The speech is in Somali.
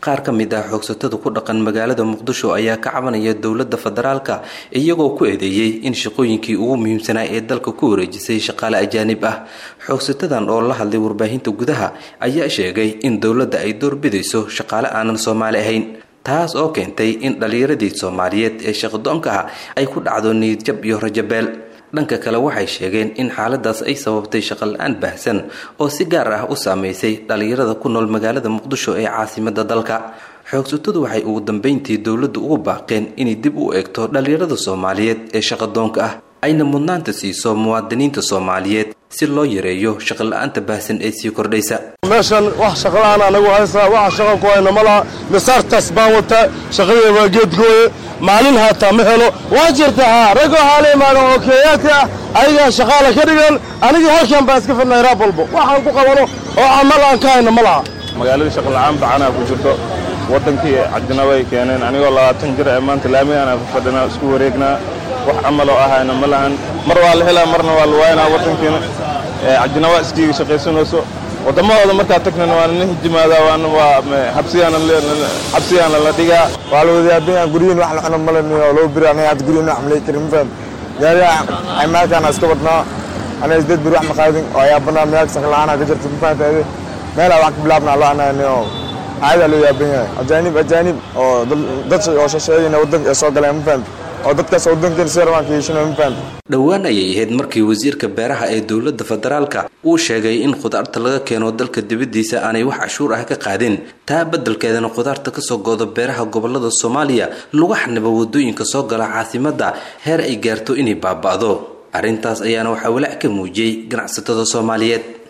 qaar ka mid ah xoogsatada ku dhaqan magaalada muqdisho ayaa ka cabanaya dowladda federaalka iyagoo ku eedeeyey in shaqooyinkii ugu muhiimsanaa ee dalka ku wareejisay shaqaale ajaanib ah xoogsatadan oo la hadlay warbaahinta gudaha ayaa sheegay in dowladda ay doorbidayso shaqaale aanan soomaali ahayn taas oo keentay in dhallinyaradii soomaaliyeed ee shaqadoonka ah ay ku dhacdo niyadjab iyo rajabeel dhanka kale waxay sheegeen in xaaladaas ay sababtay shaqo la-aan baahsan oo si gaar ah u saameysay dhallinyarada ku nool magaalada muqdisho ee caasimada dalka xoogsatadu waxay ugu dambeyntii dowladdu ugu baaqeen inay dib u eegto dhallinyarada soomaaliyeed ee shaqadoonka ah ayna mudnaanta siiso muwaadiniinta soomaaliyeed si loo yareeyo shaqo la-aanta baahsan ee sii kordhaysa meeshan wax shaqala-aan anagu haysaa waxa shaqa ku hayna ma laha misaartaas baan wataa shaqadee waa geedgooye maalin haataa ma helo waa jirta haa ragoo haala imaadan oo keeyaadka ah ayagaa shaqaala ka dhigan anigii halkan baan iska fidnay raab walbo waxaan ku qabano oo camal aan ka hayna ma laha magaaladii shaqola'aan bacanaa ku jirto waddankii cadinabay keeneen anigoo labaatan jir ee maanta laamigaan ku fadhinaa isku wareegnaa wax camaloo ahayna ma lahan mar waa la helaa marna waa la waaynaa waddankiina cadinaba iskiiga shaqaysanayso waddamadooda markaa tagnana waa nala hijimaadaa waana waa xabsigaana la dhigaa waa la wadayaabinaa guryihin wax la cuno malaniyo loo biri aniga hadda guryihin wax malay karin mafaham gaariga cimaalkaana iska badnaa aniga isdeed biri wax maqaadin oo ayaabanaa meelka shaqla'aana ka jirta mafahantaade meelaa wax ka bilaabnaa loo ananiyo caadaa loo yaaban yahay ajaanib ajaanib oo dad oo shasheeyina waddanka ee soo galeen mafaham oo dadkaas waddankeena si rabaan ka yeeshanayo mafaham dhowaan ayay ahayd markii wasiirka beeraha ee dowladda federaalka uu sheegay in khudaarta laga keeno dalka dibaddiisa aanay wax cashuur ah ka qaadin taa beddelkeedana khudaarta kasoo gooda beeraha gobolada soomaaliya lagu xanibo waddooyinka soo gala caasimadda heer ay gaarto inay baaba'do arrintaas ayaana waxaa walaac ka muujiyey ganacsatada soomaaliyeed